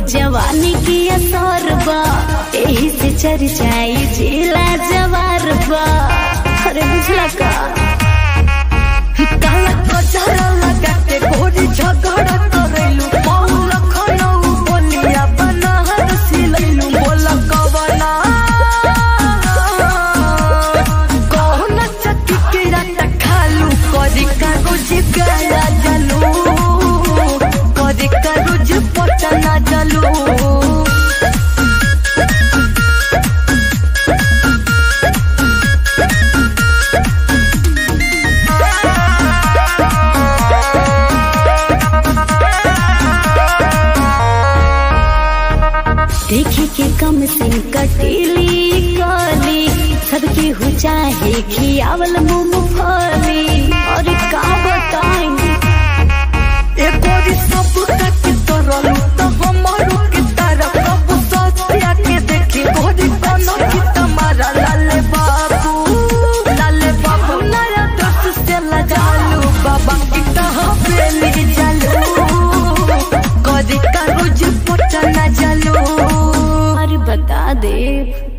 जवानी की असर बा एही से चर्चाई जिला जवार बा अरे बुझला का काला कचरा लगाते घोड़ी झगड़ा करैलू बहु लखनऊ बोलिया बनाहर सिलैलू बोल कवना कौन चक्की के रात खालू करी का रोज गाया जलू करी का रोज पटना जलू देखी के कम सिंह कटीली काली सबके हो चाहे खियावल मूंगफली और का बताई एकोरी सब तक तरलू तो हमारो के तरफ सब सस्तिया के देखी गोरी कोनो की तुम्हारा लाले बाबू लाले बाबू नया दस से लजालू बाबा की तरह बेली जालू गोरी का रोज पटना जालू और बता दे